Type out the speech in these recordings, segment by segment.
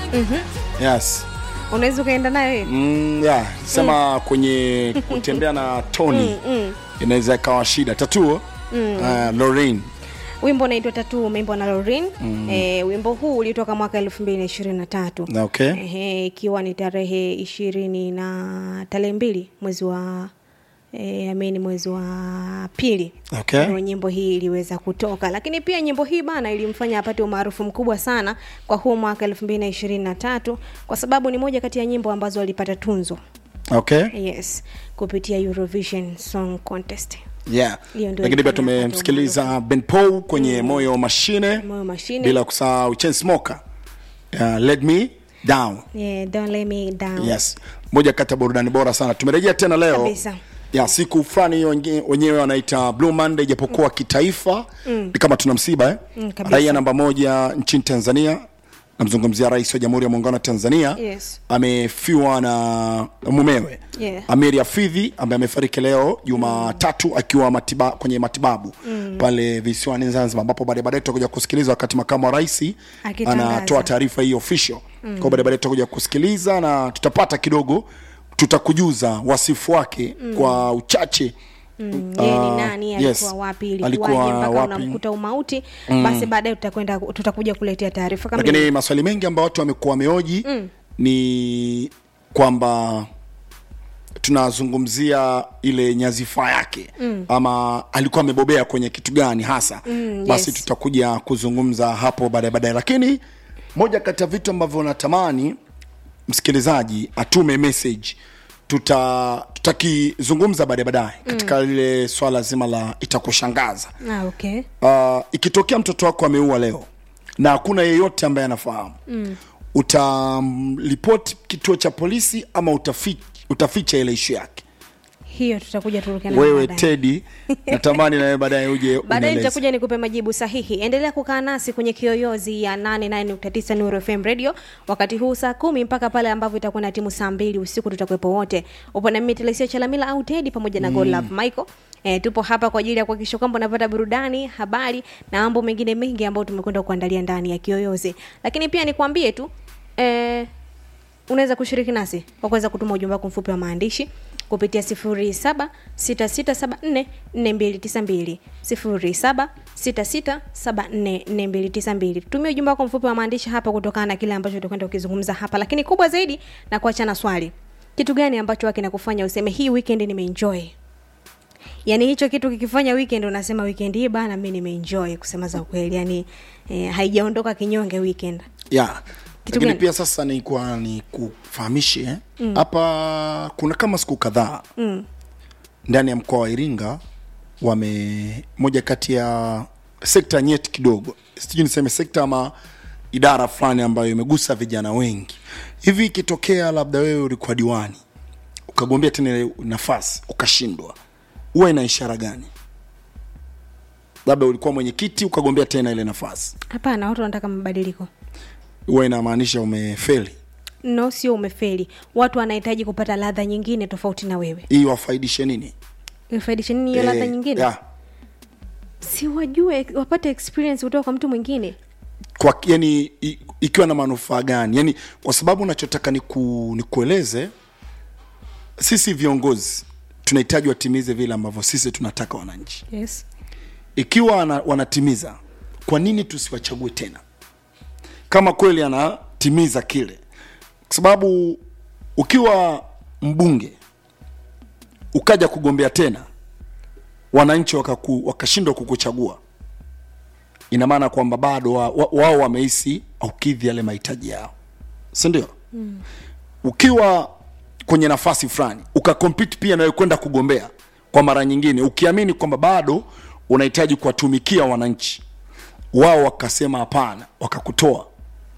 yes unaweza ukaenda nayo hiyo mm, yeah. sema kwenye kutembea na tony inaweza ikawa shida tatuo mm. uh, Lorraine wimbo unaitwa tatu umeimbwa na lorin mm. e, wimbo huu ulitoka mwaka elfu mbili na ishirini na tatu Na okay Ehe, ikiwa ni tarehe ishirini na tarehe mbili mwezi wa e, amini mwezi wa pili Okay. Ndio nyimbo hii iliweza kutoka lakini pia nyimbo hii bana ilimfanya apate umaarufu mkubwa sana kwa huu mwaka elfu mbili na ishirini na tatu kwa sababu ni moja kati ya nyimbo ambazo alipata tunzo okay yes kupitia eurovision song contest yeah Hiyo ndio lakini pia ilifanya apate tumemsikiliza ben paul kwenye moyo mashine moyo mashine bila kusahau chainsmoker uh, let me down yeah, don't let me down yes moja kati ya burudani bora sana tumerejea tena leo Kabisa. ya siku fulani hiyo wengi- wenyewe wanaita blue monday japokuwa kitaifa ni kama tuna msiba eh? Mm, kabisa. raia namba moja nchini tanzania namzungumzia rais wa jamhuri ya muungano wa tanzania Yes. amefiwa na mumewe Yeah. amiri afidhi ambaye amefariki leo jumatatu akiwa matiba, kwenye matibabu mm. pale visiwani zanzibar ambapo baadaye baadaye tutakuja kusikiliza wakati makamu wa rais Akitangaza. anatoa taarifa hii official mm. kwa baadaye baadaye tutakuja kusikiliza na tutapata kidogo tutakujuza wasifu wake mm. kwa uchache Mm, yeye ni Ah, nani yes. alikuwa wapi ilikuwaje Alikuwa mpaka wapi? unamkuta umauti basi baadaye tutakwenda tutakuja kuletea taarifa kama lakini maswali mengi ambayo watu wamekuwa wameoji mm. ni kwamba tunazungumzia ile nyazifa yake mm. ama alikuwa amebobea kwenye kitu gani hasa Mm, basi yes. tutakuja kuzungumza hapo baadaye baadaye lakini moja kati ya vitu ambavyo natamani msikilizaji atume message tuta tutakizungumza baadaye baadaye katika lile swala zima la itakushangaza ah, okay uh, ikitokea mtoto wako ameua leo na hakuna yeyote ambaye anafahamu mm. utamripoti kituo cha polisi ama utafi, utaficha ile ishu yake hiyo tutakuja turuke nayo wewe baadaye. tedi natamani nawe baadaye uje baadaye unieleze. nitakuja nikupe majibu sahihi endelea kukaa nasi kwenye kiyoyozi ya 89.9 Nuru FM radio wakati huu saa kumi mpaka pale ambavyo itakuwa na timu saa mbili usiku tutakuwepo wote upo na mimi Telesia Chalamila au Tedi pamoja na God Love Michael E, tupo hapa kwa ajili ya kuhakikisha kwamba unapata burudani habari na mambo mengine mengi ambayo tumekwenda kuandalia ndani ya kiyoyozi lakini pia nikwambie tu e, unaweza kushiriki nasi kwa kuweza kutuma ujumbe wako mfupi wa maandishi kupitia 0766744292 0766744292 tumia ujumbe wako mfupi wa maandishi hapa kutokana na kile ambacho tutakwenda kukizungumza hapa lakini kubwa zaidi na kuachana swali kitu gani ambacho kinakufanya useme hii weekend nimeenjoy yaani hicho kitu kikifanya weekend unasema weekend hii bana mi nimeenjoy kusema za ukweli yani eh, haijaondoka kinyonge weekend yeah. Kitu lakini gani? pia sasa nikuwa ni kufahamishe hapa kuna kama siku kadhaa mm. ndani ya mkoa wa iringa wame moja kati ya sekta nyeti kidogo sijui niseme sekta ama idara fulani ambayo imegusa vijana wengi hivi ikitokea labda wewe ulikuwa diwani ukagombea tena ile nafasi ukashindwa huwa ina ishara gani labda ulikuwa mwenyekiti ukagombea tena ile nafasi hapana watu wanataka mabadiliko huwa inamaanisha umefeli no sio umefeli watu wanahitaji kupata ladha nyingine tofauti na wewe hii wafaidishe nini ifaidishe nini hiyo ladha Eh, nyingine yeah. si wajue wapate experience kutoka kwa mtu mwingine kwa yani i- ikiwa na manufaa gani yani kwa sababu unachotaka ni, ku, ni kueleze sisi viongozi tunahitaji watimize vile ambavyo sisi tunataka wananchi yes ikiwa wana, wanatimiza kwa nini tusiwachague tena kama kweli anatimiza kile kwa sababu ukiwa mbunge ukaja kugombea tena wananchi wakaku, wakashindwa kukuchagua ina maana kwamba bado wa- wa- wao wamehisi aukidhi yale mahitaji yao si ndio mm. ukiwa kwenye nafasi fulani ukakompiti pia nawe kwenda kugombea kwa mara nyingine ukiamini kwamba bado unahitaji kuwatumikia wananchi wao wakasema hapana wakakutoa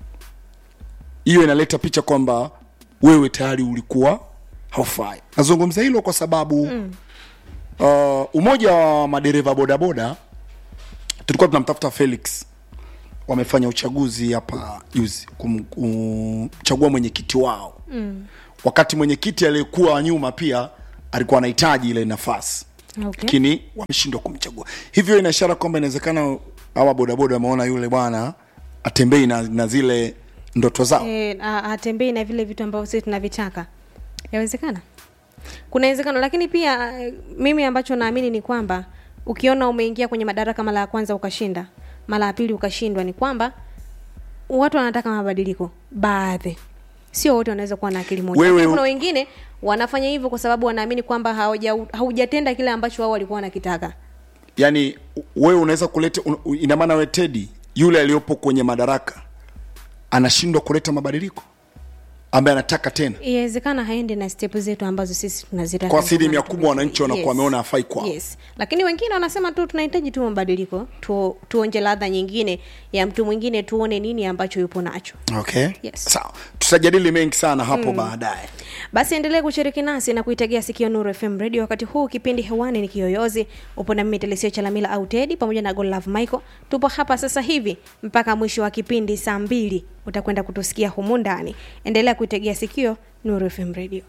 hiyo inaleta picha kwamba wewe tayari ulikuwa haufai nazungumza hilo kwa sababu mm. uh, umoja wa madereva bodaboda tulikuwa tunamtafuta felix wamefanya uchaguzi hapa juzi kum- kumchagua mwenyekiti wao mm. wakati mwenyekiti aliyekuwa nyuma pia alikuwa anahitaji ile nafasi okay. lakini wameshindwa kumchagua hivyo ina ishara kwamba inawezekana hawa bodaboda wameona yule bwana atembei na, na zile ndoto zao e, hatembei na vile vitu ambavyo sisi tunavitaka yawezekana kuna uwezekano lakini pia eh, mimi ambacho naamini ni kwamba ukiona umeingia kwenye madaraka mara ya kwanza ukashinda mara ya pili ukashindwa ni kwamba watu wanataka mabadiliko baadhi sio wote wanaweza kuwa na akili moja Wewe- Lakini kuna wengine wanafanya hivyo kwa sababu wanaamini kwamba hauja- haujatenda kile ambacho wao walikuwa wanakitaka yaani wewe unaweza kuleta un, ina maana we tedi yule aliyopo kwenye madaraka anashindwa kuleta mabadiliko ambaye anataka tena inawezekana haendi na step zetu ambazo sisi tunazitaka Kwa asilimia Ndio maana kubwa wananchi tumefanya. wanakuwa wameona hafai kwao. yes. lakini wengine wanasema tu tunahitaji tu mabadiliko tu, tuonje ladha nyingine ya mtu mwingine tuone nini ambacho yupo nacho okay Yes. sawa tutajadili mengi sana hapo baadaye basi endelee kushiriki nasi na kuitegea sikio nuru fm radio wakati huu kipindi hewani ni kiyoyozi upo na mimi telesio chalamila au tedi pamoja na golove michael tupo hapa sasa hivi mpaka mwisho wa kipindi saa mbili utakwenda kutusikia humu ndani endelea kuitegea sikio nuru fm radio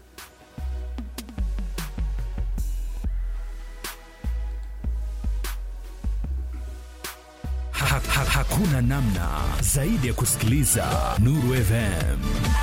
Ha, ha, hakuna namna zaidi ya kusikiliza Nuru FM.